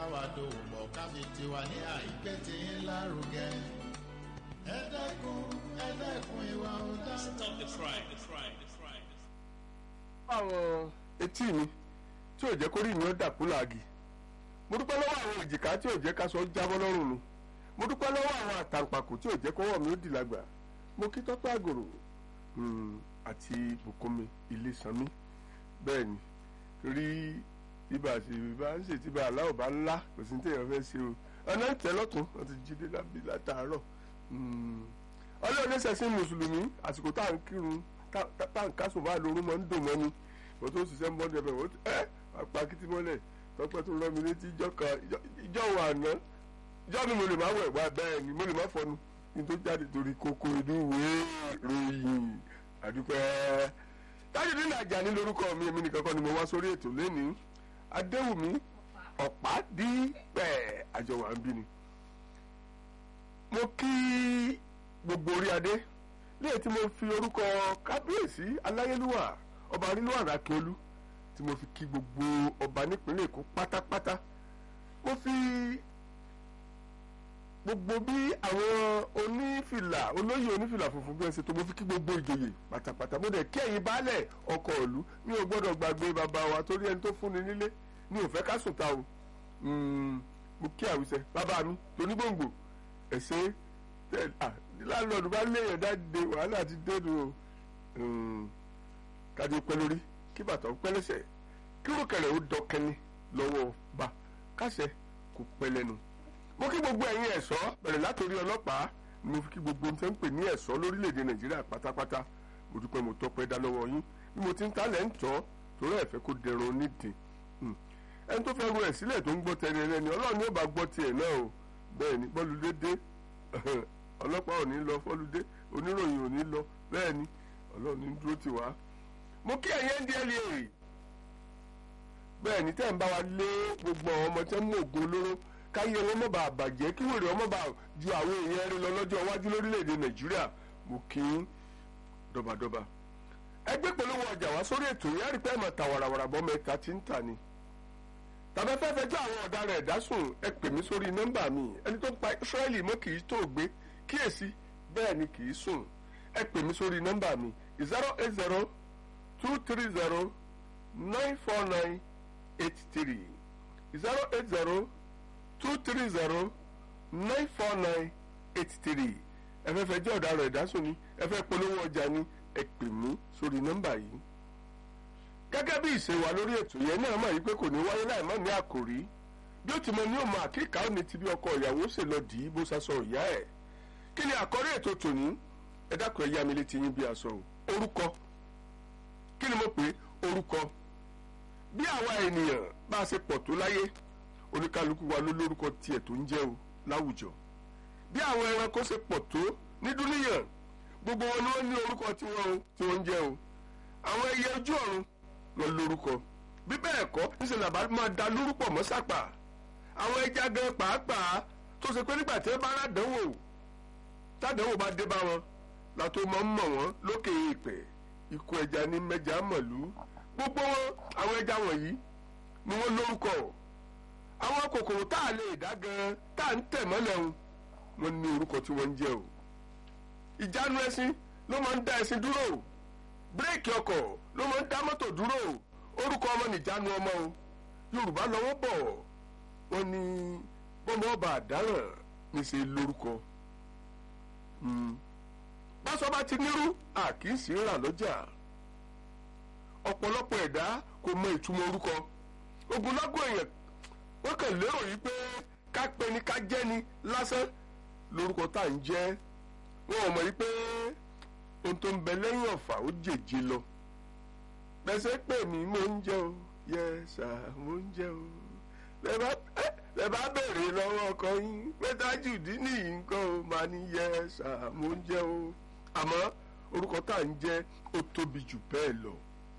bá wa dòwò pọ̀ ká fi tiwa ní àìpé tí ń lárugẹ. ẹ dẹ́kun ẹ dẹ́kun ìwà ọ̀daràn. Stop the crime. The crime. The crime. àwọn etí mi tí ò jẹ́ kó rí mi ó dàkú làágì mo dúpẹ́ lọ́wọ́ àwọn èjìká tí ò jẹ́ ká sọ jábọ́ lọ́rùn mi mo dúpẹ́ lọ́wọ́ àwọn àtàǹpàkò tí ò jẹ́ kọ́wọ́ mi ó dì lágbà mo kí tọ́pẹ́ àgòrò mm, àti bùkúnmi ilé sanmi bẹ́ẹ̀ ni rí ibà sí ibà ń ṣe tíba aláwọ̀ bá ńlá kò sí ní téèyàn fẹ́ ṣe o ọ̀nà ń tẹ́ lọ́tún wọ́n ti jí dé lábí látàárọ̀ ọlọ́run ní sẹ́sìn mùsùlùmí àsìkò tá à ń kírun tá tá à ń kásùn bá lorún mọ́ ń dùn mọ́ ni mo tó ṣiṣẹ́ ń bọ́ ní ẹbẹ̀ wọ́n ẹ́ apá kìtì mọ́lẹ̀ tọ́pẹ́ tó rán mi létí ìjọ kan ìjọ wà àná ìjọ mi mo lè má wẹ̀ wá bẹ́ẹ̀ ni mo lè má fọnu kí n tó jáde torí kókó inú ìwé ròyìn àdúpẹ́ tájú nínú àjà ní lórúkọ mi èmi nìkan kọ́ ni mo wá sórí ètò lẹ́ni adéwùmí ọ̀pá dípẹ́ àjọwà ń bí ni mo kí gbogbo orí adé léè tí mo fi orúkọ kábíyèsí aláyélúwà ọba arílùwà rákẹ́olú tí mo fi kí gbogbo ọba nípínlẹ̀ èkó pátápátá mo fi gbogbo bí àwọn onífìlà olóyè onífìlà funfun bí wọ́n ṣe tó mo fi kí gbogbo ìjòyè pátápátá mo dẹ̀ kí ẹ̀yin baálẹ̀ ọkọ̀ ìlú mi ò gbọ́dọ̀ gbàgbé bàbá wa torí ẹni tó fúnni nílé mi ò fẹ́ ká sùn ta o mo kí àwùjẹ bàbá mi tonígbòǹgbò ẹ̀sẹ̀ láńlọ́ọ̀dù bá léèyàn dáde wàhálà ti dénú o kájí pẹ́ lórí kí bàtà ó pẹ́ lẹ́sẹ̀ kí rúkẹ̀rẹ̀ ó dọkẹ́ni lọ́wọ́ bá káṣẹ kò pẹ́ lẹ́nu. mo kí gbogbo ẹ̀yin ẹ̀ṣọ́ bẹ̀rẹ̀ látòrí ọlọ́pàá ni mo fi kí gbogbo ohun tẹ́ ń pè ní ẹ̀ṣọ́ lórílẹ̀‐èdè nàìjíríà pátápátá mo dúpẹ́ mo tọpẹ́ dá lọ́wọ́ yín bí mo ti ń talẹ̀ ń tọ́ torí ẹ̀fẹ́ kó dẹrùn onídìí ẹni tó fẹ́ ru ẹ̀ sílẹ̀ tó ń gbọ́ tẹ̀lé ẹni ọlọ́run ni ó bá gbọ́ tiẹ̀ náà o bẹ́ẹ̀ ni bọ́ọ̀lù dédé ọlọ́pàá ò ní lọ fọ́lùdé oníròyìn ò ní lọ bẹ́ẹ̀ ni ọlọ́run ní dúró tì wá. mo kí ẹ̀yẹ́ ń di ẹ̀ lè bẹ́ẹ̀ ni tẹ́ ń bá wa lé gbogbo àwọn ọmọ tẹ́ ń mú ògùn olóró káyé wọn mọ̀ bá bàjẹ́ kí wèrè ọmọ bá ju àwọn èèyàn rí lọ lọ́jọ́ iwájú lórílẹ̀‐èdè nàìjíríà mo kí ń dọ́badọ́ba. ẹgbẹ́ polówó ọjà wá sórí ètò yẹn rí pẹ́ẹ́mọ̀ ta wàràwàrà bọ́ mẹ́ta tí ń tà ni. tàbí fẹ́ fẹjọ́ àwọn ọ̀daràn ẹ̀dá sùn ẹ pè mí sórí nọ́mbà mi ẹni tó pa israẹli mọ́ kì í tó gbé kíyèsí bẹ́ẹ̀ ni kì í sùn ẹ pè mí sórí nọ́mbà mi zero eight zero two three zero nine four nine eight three zero eight zero two three zero nine four nine eight three ẹ fẹ́ fẹ́ jẹ́ ọ̀daràn ìdásùn ni ẹ fẹ́ polówó ọjà ni ẹ pè mí sórí nọ́mbà yìí gẹ́gẹ́ bí ìṣe wa lórí ètò yẹn náà mọ̀ yìí pé kò ní wáyé láì má ní àkòrí bí ó ti mọ ní òmò àkíkà ó ní ti bí ọkọ ìyàwó ṣe lọ dì í bó sasọ ìyá ẹ̀ kí ni àkọ́rí ètò tòní ẹ dákun ẹ yá mi létí yín bí aṣọ o orúkọ kí ni mo pè orúkọ bí àwa ènìyàn bá a ṣe pọ̀ tó láyé oníkálukú wa ló lórúkọ tiẹ̀ tó ń jẹ́ o láwùjọ bí àwọn ẹranko ṣe pọ̀ tó ní dúníyàn gbogbo wọn ni wọ́n ní orúkọ tiwọn o tí wọ́n ń jẹ́ o àwọn ẹyẹ ojú ọ̀run lọ lórúkọ bí bẹ́ẹ̀ kọ́ níṣẹ́ làbá máa da lórúkọ mọ́ sápà àwọn ẹja gan pàápàá tó ṣe pé nígbà tí wọ́n bá rádánwò tádánwò bá dé bá wọn látó máa ń mọ̀ wọ́n lókè ìpẹ́ ikú ẹja ní mẹ́ja mọ̀lú gbogbo wọn àwọn ẹja wọ̀nyí ni wọ́n lórúkọ àwọn kòkòrò tá a lè dá gan tá a ń tẹ̀ mọ́lẹ̀ wọn wọ́n ní orúkọ tí wọ́n ń jẹ́ o ìjánu ẹṣin ló máa ń dá ẹṣin dúró bírèkì ọkọ̀ ló máa ń dá mọ́tò dúró orúkọ ọmọ nìjánu ọmọ o yorùbá lọ́wọ́ bọ̀ wọ́n ní bọ́mọ ọba àdáràn níṣẹ́ lórúkọ báṣọ bá ti nírú a kì í sì rà lọ́jà ọ̀pọ̀lọpọ̀ ẹ̀dá kò mọ ìtumọ̀ orúkọ ogunlọ́gọ̀ èèyàn wọ́n kàn lérò yìí pé ká pè ní ká jẹ́ ni lásán lórúkọ tá à ń jẹ́ wọn ò mọ̀ yìí pé ohun tó ń bẹ lẹ́yìn ọ̀fà ó jèjì lọ pẹ̀sẹ̀ pè mí mò ń jẹ́ o yẹ sà mò ń jẹ́ o lẹ bá béèrè lọ́wọ́ ọkọ yín pé Tajudeen nìyí nǹkan o máa ní yẹ sà mò ń jẹ́ o àmọ́ orúkọ tá à ń jẹ́ ó tóbi jù bẹ́ẹ̀ lọ.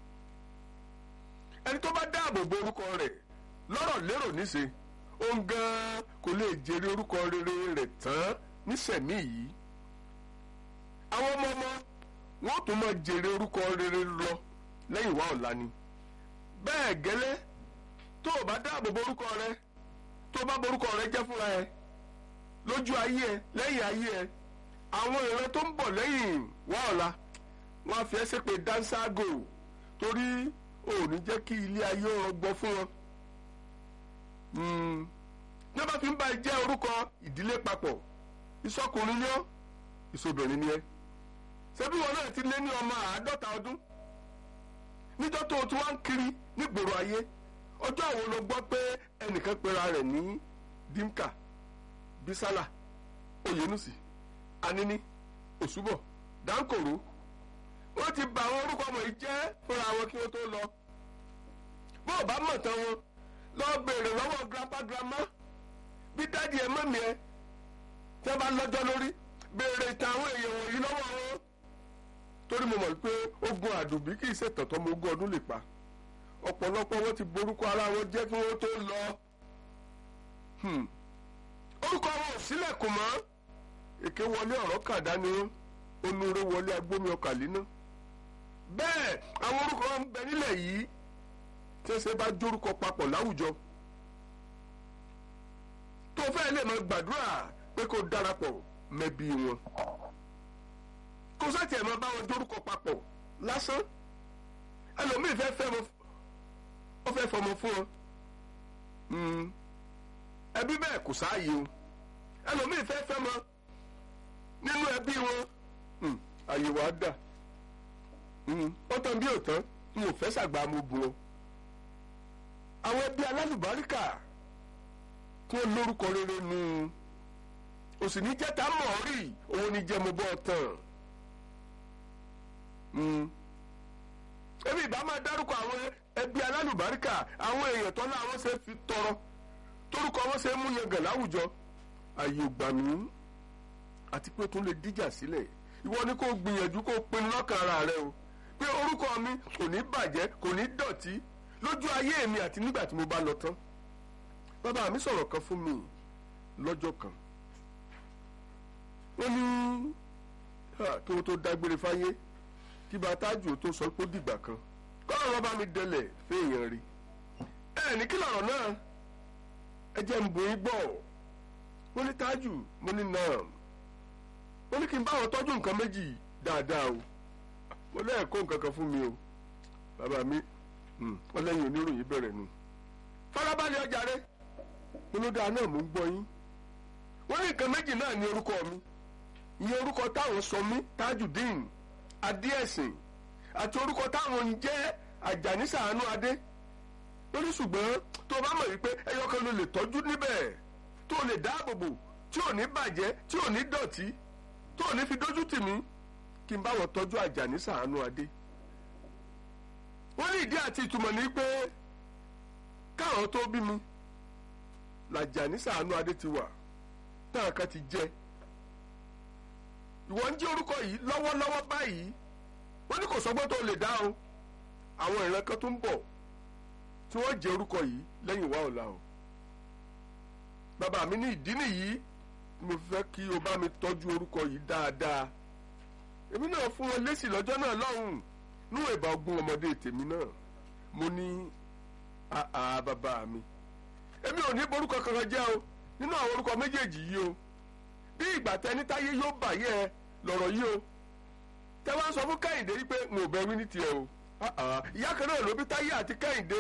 ẹni tó bá dáàbò bo orúkọ rẹ̀ lọ́rọ̀ lérò níṣe òun gan-an kò lè jèrè orúkọ rere rẹ̀ tán nísẹ̀mí yìí. àwọn ọmọ ọmọ wọn ò tún máa jèrè orúkọ rere lọ lẹ́yìn wá ọ̀la ni. bẹ́ẹ̀ gẹ́lẹ́ tó o bá dáàbò bo orúkọ rẹ̀ tó bá borúkọ rẹ jẹ́ fúnra ẹ lójú ayé ẹ lẹ́yìn ayé ẹ àwọn ìran tó ń bọ̀ lẹ́yìn wá ọ̀la wọ́n á fi ẹ́ ṣépè dánságò torí ò ní jẹ́ kí ilé ayé rọgbọ fún wọn. ní wọ́n bá fi ń bá ẹ jẹ́ orúkọ ìdílé papọ̀ ìsọkùnrin ni ọ́ ìsobìnrin ni ẹ́ ṣebí wọn náà ti lé ní ọmọ àádọ́ta ọdún níjọ́ tó o ti wá ń kiri nígboro ayé ọjọ́ àwọn ló gbọ́ pé ẹnìkan pera rẹ̀ ní dimka bisala oyenusi anini òṣùbọ̀ dankoro wọ́n ti bà àwọn orúkọ ọmọ yìí jẹ́ fúnra wọn kí wọ́n tó lọ bó o bá mọ̀ tán wọn lọ béèrè lọ́wọ́ grandpa grandma bí dáàdi ẹ̀ mọ́mí ẹ tí wọ́n bá lọ́jọ́ lórí béèrè ìtàn àwọn èèyàn wọ̀nyí lọ́wọ́ wọn torí mo mọ̀ pé ogun àdùbí kì í ṣètàn tọ́mọ ogún ọdún lè pa ọ̀pọ̀lọpọ̀ wọn ti borúkọ ara wọn jẹ́ kí wọ́n tó lọ. orúkọ wọn ò sílẹ̀kùn mọ́ èké wọlé ọ̀rọ̀ kàdá ni wọn onúure wọlé agbómi ọkà líná. bẹ́ẹ̀ àwọn orúkọ wọn ń bẹ nílẹ̀ yìí tí ẹsẹ̀ bá jórúkọ papọ̀ láwùjọ. tó fẹ́ lè máa gbàdúrà pé kó darapọ̀ mẹ́bí wọn. kó sátì ẹ̀ máa bá wọn jórúkọ papọ̀ lásán ẹlòmíì fẹ́ fẹ́ wọn ó fẹ́ fọmọ fún ọ ẹbí bẹ́ẹ̀ kò sáàyè o ẹlòmíì fẹ́ fẹ́ mọ nínú ẹbí wọn àyè wàá dà ó tán bí ò tán n ò fẹ́ ṣàgbà mo bù ọ. àwọn ẹbí alálùbáríkà tí wọ́n lórúkọ rere nu òsì ní jẹ́ta mọ̀ ọ́ rí òun ní jẹ́ mo bọ́ ọ tán ebi ìbá máa dárúkọ àwọn ẹbí alálùbáríkà àwọn èèyàn tó láwọn ṣe fi tọrọ torúkọ wọn ṣe mú yangàn láwùjọ ààyè ògbà mi àti pé tún lè díjà sílẹ̀ ìwọ ni kò gbìyànjú kó pinnu lọ́kàn ara rẹ o pé orúkọ mi kò ní bàjẹ́ kò ní dọ̀tí lójú ayé mi àti nígbà tí mo bá lọ tán bàbá mi sọ̀rọ̀ kan fún mi lọ́jọ́ kan wọ́n ní tó tó dágbére fáyé kí bàtájù tó sọ pé ó dìgbà kan kọ́nà wọn bá mi dẹlẹ̀ fẹ́ẹ̀yàn rí ẹ ní kí lọ̀rọ̀ náà ẹ jẹ́ ń bòyí gbọ́ mo ní tájù mo ní náà mo ní kí n bá wọn tọ́jú nǹkan méjì dáadáa o mo lẹ́ẹ̀kọ́ nǹkan kan fún mi o bàbá mi wọ́n lẹ́yìn oníròyìn bẹ̀rẹ̀ nu farabalẹ̀ ọjà rẹ mo ló dáa náà mo ń gbọ́ yín wọ́n ní nǹkan méjì náà ní orúkọ mi ìyẹn orúkọ táwọn sọ mí Tajudeen adéẹ̀sìn àti orúkọ táwọn ń jẹ́ àjàní sàánú adé lórí ṣùgbọ́n tó o bá mọ̀ wípé ẹyọkan ló lè tọ́jú níbẹ̀ tó o lè dáàbòbò tí ò ní bàjẹ́ tí ò ní dọ̀tí tó ò ní fi dójú tì mí kí n bá wọn tọ́jú àjàní sàánú adé. wọ́n ní ìdí àti ìtumọ̀ ní pé káwọn tó bí mi làjàní sàánú adé ti wà táwọn kan ti jẹ́ ìwọ ń jẹ́ orúkọ yìí lọ́wọ́lọ́wọ́ báyìí wọ́n ní kò sọ́gbọ́n tó lè dá o àwọn ìran kan tó ń bọ̀ tí wọ́n jẹ́ orúkọ yìí lẹ́yìn wá ọ̀la o bàbá mi ní ìdí nìyí mo fẹ́ kí o bá mi tọ́jú orúkọ yìí dáadáa èmi náà fún wọn lésì lọ́jọ́ náà lọ́hùn nú ìbá ogún ọmọdé tèmi náà mo ní àà bàbá mi èmi ò ní borúkọ kankan jẹ́ o nínú àwọn orúkọ méjèèjì yìí o bí ìgbà tẹni táyé yóò bàyẹ lọ̀rọ̀ yìí o tẹ wá ń sọ fún kẹ́hìndé wípé mo ò bẹ wí ní tiẹ̀ o ìyá kan náà ló bí táyé àti kẹ́hìndé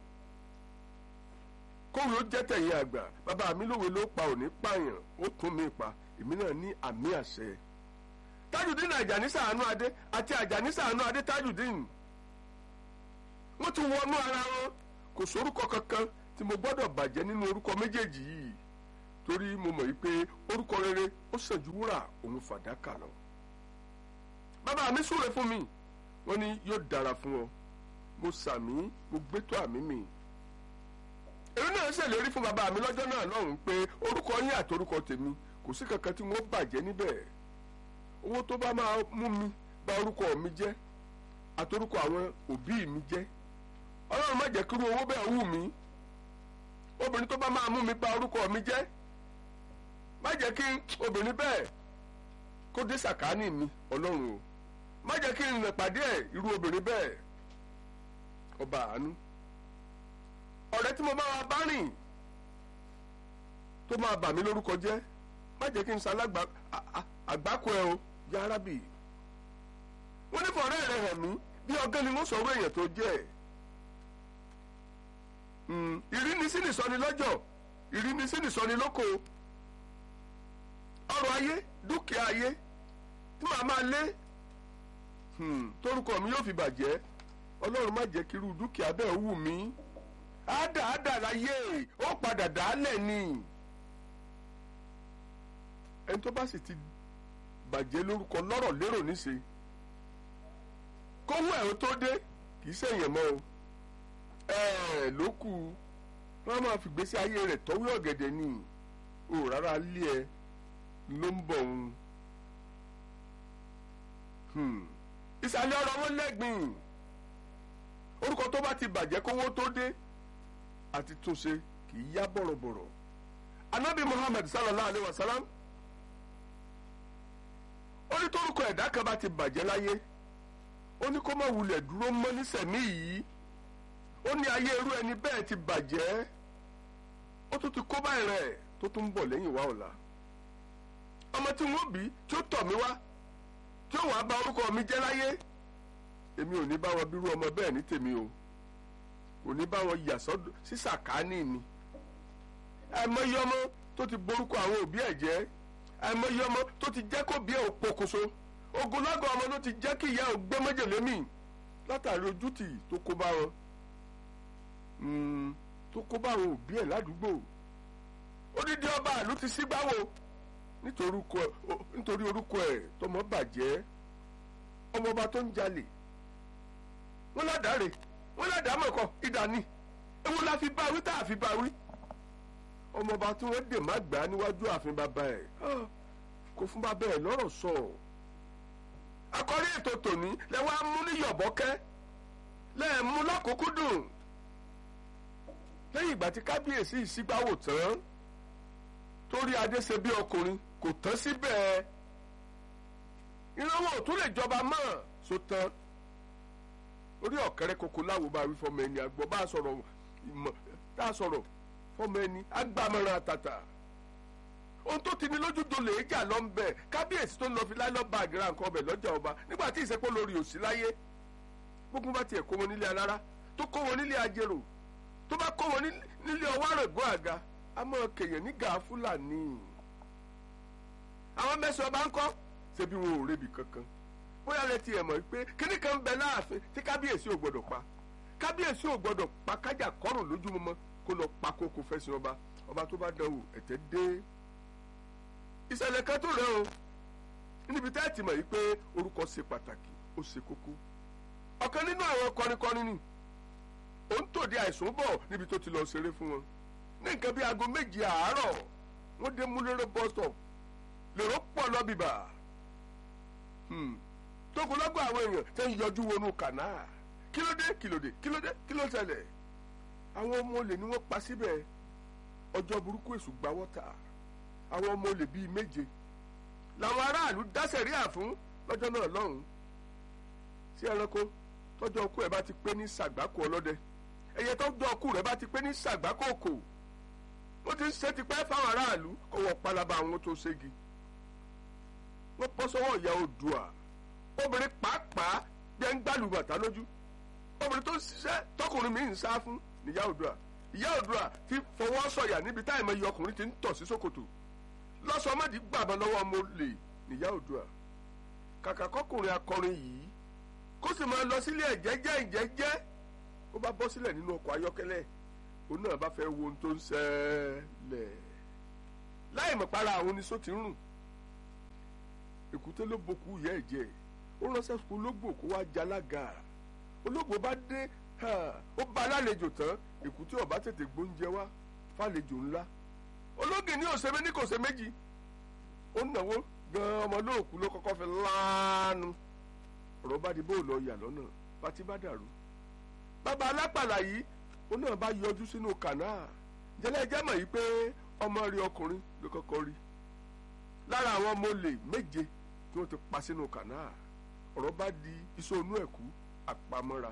kóòwé ó jẹ́ tẹ̀yìn àgbà bàbá mi lówe ló pa òní pààyàn ó tún mi pa èmi náà ní àmì àṣẹ Tajudeen Àjàní Sàánú Adé àti Àjàní Sàánú Adé Tajudeen wọ́n ti wọnú ara wọn kò sórúkọ kankan tí mo gbọ́dọ̀ bàjẹ́ nínú orúkọ méjèèjì yìí torí mo mọ̀ wípé orúkọ rere ó sàn ju wúrà òun fàdákà lọ. bàbá mi súre fún mi wọ́n ní yóò dára fún ọ mo sàmí mo gbétò àmì mi. èmi náà ṣèlérí fún bàbá mi lọ́jọ́ náà lọ́hùn-ún pé orúkọ yín àti orúkọ tèmi kò sí kankan tí wọ́n bàjẹ́ níbẹ̀. owó tó bá máa mú mi bà orúkọ mi jẹ́ àti orúkọ àwọn òbí mi jẹ́ ọlọ́run má jẹ́ kí irú owó bẹ́ẹ̀ wù mí obìnrin tó bá máa mú mi bà orúkọ mi jẹ́ má jẹ́ kí obìnrin bẹ́ẹ̀ kó dé sàkáání mi ọlọ́run o má jẹ́ kí n rìn pàdé ẹ̀ irú obìnrin bẹ́ẹ̀ ọba àánú ọ̀rẹ́ tí mo bá wa bá rìn tó máa bà mí lórúkọ jẹ́ má jẹ́ kí n ṣalágbá àgbákò ẹ o ya arábì wọ́n ní fọ̀rẹ́ rẹ̀ hàn mí bí ọgán ni wọ́n sọ̀rọ̀ èèyàn tó jẹ́ ìrínisí nìsọni lọ́jọ́ ìrínisí nìsọni lóko ọrọ̀ ayé dúkìá ayé tí màá máa lé torúkọ mi yóò fi bàjẹ́ ọlọ́run má jẹ́ kí irú dúkìá bẹ́ẹ̀ wù mí àádà àádà láyé ó padà dálẹ̀ ni ẹni tó bá sì ti bàjẹ́ lórúkọ lọ́rọ̀ lérò níṣe kówó ẹ̀ ó tó dé kì í ṣèyàn mọ́ o ẹ̀ẹ́ ló kù wọ́n máa fi gbèsè ayé rẹ̀ tọ́wé ọ̀gẹ̀dẹ̀ ni o rárá lé ẹ ló ń bọ̀ ń. ìsàlẹ̀ ọ̀rọ̀ wọn lẹ́gbìn orúkọ tó bá ti bàjẹ́ kówó tó dé àti túnṣe kì í yá bọ̀rọ̀bọ̀rọ̀ anabi muhammad sallallahu alayhi wa sallam ó ní torúkọ ẹ̀dá kan bá ti bàjẹ́ láyé ó ní kó má wulẹ̀ dúró mọ́ nísẹ̀mí yìí ó ní ayé irú ẹni bẹ́ẹ̀ ti bàjẹ́ ó tún ti kó báyìí rẹ̀ tó tún ń bọ̀ lẹ́yìn wa ọ̀la ọmọ tí wọ́n bí tí ó tọ̀ mí wá tí ó wàá bà orúkọ mi jẹ́ láyé èmi ò ní bá wọn bírú ọmọ bẹ́ẹ̀ ní tèmi o kò ní bá wọn yà sí sàkáání mi àìmọye ọmọ tó ti borúkọ àwọn òbí ẹ̀ jẹ́ àìmọye ọmọ tó ti jẹ́ kó bí ẹ̀ ò pokùnso ogunlọ́gọ̀ ọmọ ló ti jẹ́ kí ìyá ò gbé májèlé mì látàrí ojútì tó kó bá wọn tó kó bá àwọn òbí ẹ̀ ládùúgbò odidi ọba àlú ti sígbáwò nítorí orúkọ ẹ̀ tọmọ bàjẹ́ ọmọọba tó ń jalè wọn ládàáre wọn ládàámọ̀kọ ìdání ewu la fi báwí tá a fi báwí ọmọọba tí wọ́n dè má gbà á níwájú ààfin bàbá ẹ̀ kò fún bàbá ẹ̀ lọ́rọ̀ sọ akọrí ètò tòní lẹ́wọ́ á mú ní yọ̀bọ́kẹ́ lẹ́ẹ̀mú lákòókò dùn lẹ́yìn ìgbà tí kábíyèsí ìsígbáwò tán torí adé ṣe bí ọkùnrin kò tán síbẹ̀ ìrànwọ́ ò tún lè jọba mọ́ so tán orí ọ̀kẹ́rẹ́ koko láwo bá wí fọmọ ẹni àgbọ̀ bá sọ̀rọ̀ ìmọ̀ tá a sọ̀rọ̀ fọmọ ẹni agbámọ̀ràn àtàtà ohun tó ti ní lójúdo lè jà lọ ń bẹ kábíyèsí tó ń lọ fi láìlọ́ bá àgẹ́rà nǹkan ọbẹ̀ lọ́jà ọba nígbà tí ìsẹ́pọ̀ lórí òsì láyé gbogbo bá tiẹ̀ kó wọn nílé alára tó kó wọn nílé ajérò tó bá kó wọn nílé ọwọ́ àrògbó àga a máa kèèyàn ní gàá fúlàní. àwọn mẹ́sàn-án bá ń kọ́ ṣebí wọn ò rebi kankan bóyá lẹ ti ẹ̀ mọ̀ pé kíní kan ń bẹ láàfin tí kábíyèsí ò gbọ́dọ̀ pa kábíyèsí ò gbọ́dọ̀ pa kájà kọ́rùn lójúmọmọ kó lọ pa kókó fẹsẹ̀ ọba ọba tó bá dánwò ẹ̀tẹ́ dé. ìṣẹ̀lẹ̀ kan tó rẹ̀ o níbi tá ẹ̀ ti mọ̀ yìí pé orúkọ ṣe pàtàkì ó ṣe kókó ọ̀kan nínú àwọn kọrinkọrin ni òun tòde àìsùn bọ̀ níbi tó ti lọ ṣeré fún wọn ní nǹkan bíi aago méje àárọ̀ wọ́n dé múlẹ́rọ̀ bus stop lèrò pọ̀ lọ́bìbà tókùnlọ́gbọ̀ àwọn èèyàn tẹ́ ń yọjú wọnú kànáà kí ló dé kí ló dé kí ló dé kí ló ṣẹlẹ̀ àwọn ọmọ olè ni wọ́n pa síbẹ̀ ọjọ́ burúkú èṣù gba wọ́tà àwọn ọmọ olè bíi méje làwọn aráàlú dá sẹ̀ríà fún lọ́jọ́ náà lọ́hùn-ún sí ẹranko tọ́jọ́ ọkú ẹ̀ bá ti pé ní sàgbákò ọlọ́dẹ ẹyẹ tọ́jọ́ ọkú rẹ̀ bá ti pé ní sàgbákò kò ó ti ń ṣe tipẹ́ fáwọn aráàlú kó wọ́n palaba àwọn tó ṣégi wọ́n bọ́ sọ́wọ́ ìyá Oòduà obìnrin pàápàá bí ẹ ń gbàlù bàtà lójú obìnrin tó ń ṣiṣẹ́ tọkùnrin mi ń sá fún níyá Oòduà ìyá Oòduà ti fọwọ́ sọ̀yà níbi táì mọ iye ọkùnrin ti ń tọ̀ sí ṣòkòtò lọ́sọ̀ọ́mọ́dì gbàgbọ́ lọ́wọ́ ọmọ olè níyá Oòduà kàkà kọkùnrin akọrin yìí kó sì máa lọ sílé ẹ̀jẹ̀jẹ̀ ìjẹ́jẹ́ ó bá bọ́ sílẹ̀ nínú ọkọ̀ ayọ́kẹ́lẹ́ òun náà bá fẹ́ wo ohun tó ń ṣẹlẹ̀ láì mọ̀ para àwọn oníṣó ti ń rùn èkúté ló bokú ìyá ẹ̀jẹ̀ ó ránṣẹ́ fún ológbò kó wá jalága ológbò bá dé ó bá alálejò tán èkúté ọba tètè gbóúnjẹ wá fàlejò ńlá ológì ní òṣèré ní kò ṣe méjì ó náwó gan ọmọ lóòkú ló kọ́kọ́ fi láàánú ọ̀rọ̀ bá di bóòlù ọ̀yà lọ́nà pátí bá dàrú. bàbá alápàlà yìí ó náà bá yọjú sínú kànáà jẹ́lẹ́ jẹ́ mọ̀ yìí pé ọmọ rí ọkùnrin ló kọ́kọ́ rí. lára àwọn ọmọ olè méje tí wọ́n ti pa sínú kànáà ọ̀rọ̀ bá di ìsọnù ẹ̀kú àpamọ́ra.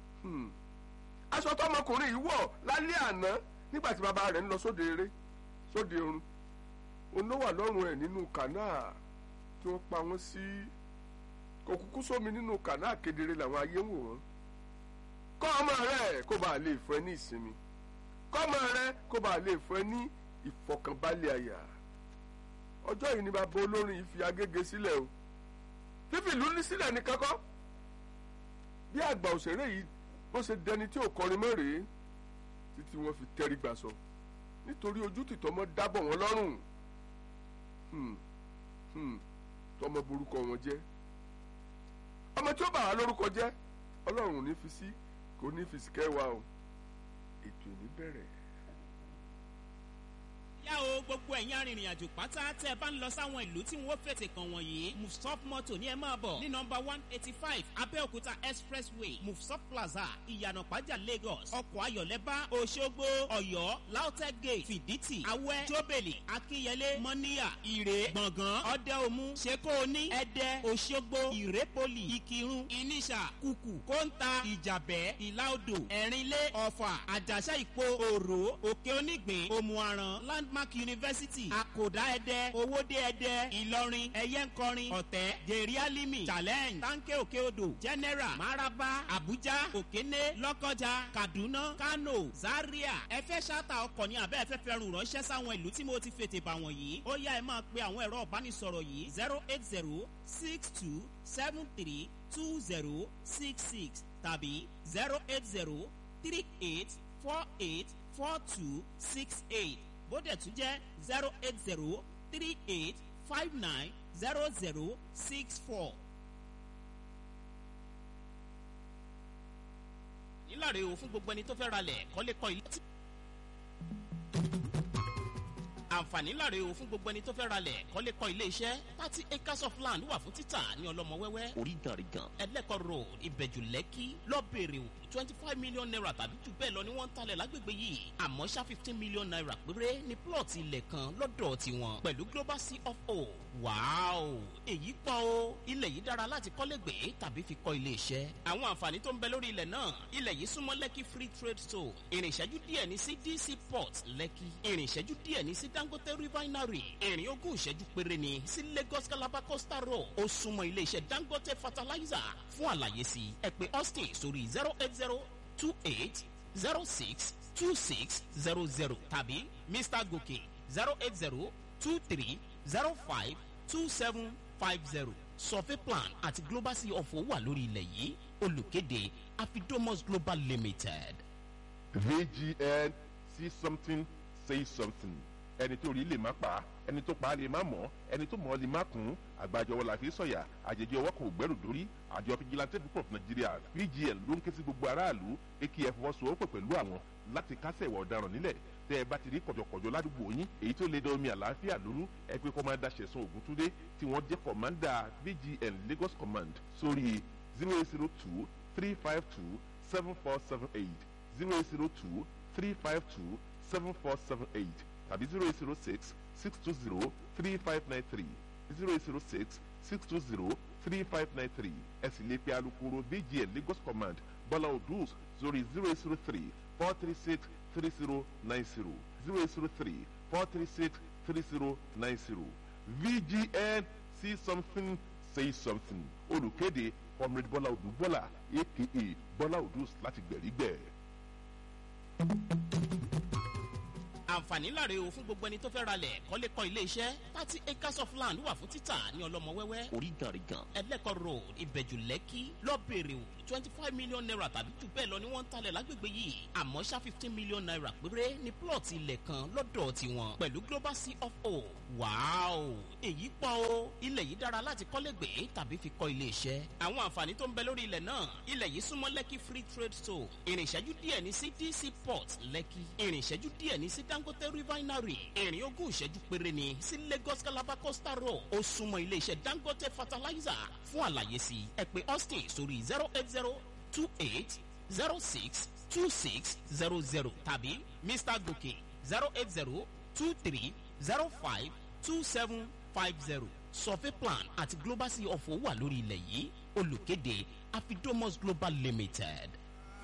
aṣọ tọmọkùnrin yìí wọ̀ lálẹ́ àná nígbà tí bàbá rẹ̀ ń lọ sóde eré sóde ọ̀run òun ló wà lọ́rùn ẹ̀ nínú kànáà tí wọ́n pa wọ́n sí kò kúkú sómi nínú kànáà kedere làwọn ayé ń wò wọ́n kọ́ ọmọ rẹ̀ kó bàa lè fún ẹ ní ìsinmi kọ́ ọmọ rẹ̀ kó bàa lè fún ẹ ní ìfọkànbalẹ̀ àyà ọjọ́ yìí ni bàbá olórin yìí fi agége sílẹ̀ o fífi ìlú ní sílẹ̀ ní kankan bí àgbà òṣèré yìí bó ṣe dẹni tí ò kọrin mọ́ rèé títí wọ́n fi tẹ́rí gbà sọ nítorí ojú tìtọ́ mọ́ dábọ̀ wọn lọ́rùn Hmm, hmm, tọmọ borúkọ wọn jẹ́ ọmọ tí ó bà wá lórúkọ jẹ́ ọlọ́run ò ní fi sí kò ní fi sìkẹ́ wa o ètò ìní bẹ̀rẹ̀. yá o gbogbo ẹ̀yin arìnrìn àjò pátá tẹ́ ẹ bá ń lọ sáwọn ìlú tí wọ́n fètè kàn wọ̀nyí mufsop moto ní ẹ máa bọ̀ ní nọmba one eighty five abẹ́òkúta expressway mufsop plaza ìyànà pàjá lagos ọkọ̀ ayọ̀lẹ́bá òṣogbo ọ̀yọ́ lautech gate fìdítì awẹ́ jóbèlì akínyẹlé mọ́níyà ìrè gbọ̀ngàn ọ̀dẹ́omu ṣekóoní ẹ̀dẹ́ òṣogbo ìrépolì ìkírun ìníṣà kùkù kóńtà ìjàbẹ́ ìlàodò ẹ̀rínlé ọ̀fà àjàṣà ìpo òrò òkè onígbìn òmùaran landmark university àkòdá ẹdẹ owóde ẹdẹ ìlọrin ẹyẹnkọrin ọ̀tẹ́ gèrìálímì challenge tanke òkè odò general maraba abuja òkéné lọ́kọjà kaduna kano zaria ẹ fẹ́ ṣáàtà ọkọ̀ ní abẹ́ ẹ fẹ́ fẹ́ rùn ránṣẹ́ sáwọn ìlú tí mo ti fètè bà wọ̀nyí ó yá ẹ máa pe àwọn ẹ̀rọ ìbánisọ̀rọ̀ yìí zero eight zero six two seven three two zero six six tàbí zero eight zero three eight four eight four two six eight bódẹ̀ tún jẹ́ zero eight zero three eight five nine zero zero six four. nílàrè o fún gbogbo ẹni tó fẹ́ ralẹ̀ kọ́lé kọ́ ilé tí. àǹfààní láre o fún gbogbo ẹni tó fẹ́ ralẹ̀ kọ́lé kọ́ ilé iṣẹ́ thirty acres of land wà fún títà ní ọlọ́mọ wẹ́wẹ́ oríganrigan ẹlẹ́kọ̀ road ìbẹ̀jù lẹ́kì lọ́bẹ̀rẹ̀ o twenty five million naira tàbí jù bẹ́ẹ̀ lọ ni wọ́n ń talẹ̀ lágbègbè yìí àmọ́ ṣá fifteen million naira péré ní plọ̀tì ilẹ̀ kan lọ́dọ̀ tiwọn pẹ̀lú global sea of o wàáò èyí pọ̀ o ilẹ̀ yìí dára láti kọ́lé gbé tàbí fi kọ́ ilé iṣẹ́ àwọn àǹfààní tó ń bẹ lórí ilẹ̀ náà ilẹ̀ yìí súnmọ́ lẹ́kì free trade zone ìrìn ìṣẹ́jú díẹ̀ ní sí dc port lẹ́kì ìrìn ìṣẹ́jú díẹ̀ ní sí dangote refinery ìrìn ogún ìṣẹ́jú péré ní sí lagos calabar coastal road ó súnmọ́ ilé iṣẹ́ dangote fertilizer fún àlàyé sí ẹ pé austin sórí zero eight zero two eight zero six two six zero zero tàbí mr gòkè zero eight zero two three zero five two seven five zero survey plan àti global sea of wà lórí ilẹ̀ yìí olùkéde afidomos global limited. vgn see something say something ẹni tó rí lè má pa ẹni tó pa lè má mọ̀ ẹni tó mọ̀ lè má kún àgbàjọwọ́ la fi sọ̀yà àjèjì ọwọ́ kan ò gbẹ́rù dórí àjọ fìjìláńtẹ́ púpọ̀ fún nàìjíríà vgn ló ń ké sí gbogbo aráàlú akf fọwọ́sowọ́pọ̀ pẹ̀lú àwọn láti kásẹ̀ ìwà ọ̀daràn nílẹ̀ tẹ́ ẹ bá ti rí kọ̀jọ̀kọ̀jọ̀ ládùúgbò yín èyí tó lè da omi àlàáfíà lóru ẹ pé kọ́mándà ṣẹ̀sán ògúntúndé tí wọ́n jẹ́ kọ̀mándà vgn lagos command sórí zero eight zero two three five two seven four seven eight zero eight zero two three five two seven four seven eight tàbí zero eight zero six six two zero three five nine three zero eight zero six six two zero three five nine three ẹ sì lè pe alukoro vgn lagos command bọ́lá odus sórí zero eight zero three four three six three zero nine zero zero eight zero three four three six three zero nine zero vgn see something say something olùkéde comrade bọ́lá odù bọ́lá aka bọ́lá odus láti gbẹ̀rígbẹ̀. àǹfààní láre o fún gbogbo ẹni tó fẹ́ ralẹ̀ kọ́lé kọ́ ilé iṣẹ́ thirty acres of land wà fún títà ní ọlọ́mọ wẹ́wẹ́ oríganrigan ẹlẹ́kọ̀ road ìbẹ̀jù lẹ́kì lọ́bẹ̀rẹ̀ o twenty five million naira tàbí jù bẹ́ẹ̀ lọ ni wọ́n ń talẹ̀ lágbègbè yìí àmọ́ ṣá fifteen million naira péré ní plọ̀tì ilẹ̀ kan lọ́dọ̀ tiwọn pẹ̀lú global sea of o wàáò èyí pọ̀ o ilẹ̀ yìí dára láti kọ́lé gbé tàbí fi kọ́ ilé iṣẹ́ àwọn àǹfààní tó ń bẹ lórí ilẹ̀ náà ilẹ̀ yìí súnmọ́ lẹ́kì free trade zone ìrìn ìṣẹ́jú díẹ̀ ní sí dc port lẹ́kì ìrìn ìṣẹ́jú díẹ̀ ní sí dangote refinery ìrìn ogún ìṣẹ́jú péré ní sí lagos calabar coastal road ó súnmọ́ ilé iṣẹ́ dangote fertilizer fún àlàyé sí ẹ pé austin sórí zero eight zero two eight zero six two six zero zero tàbí mr gòkè zero eight zero two three zero five two seven five zero survey plan àti global sea of wà lórí ilẹ̀ yìí olùkéde afidomos global limited.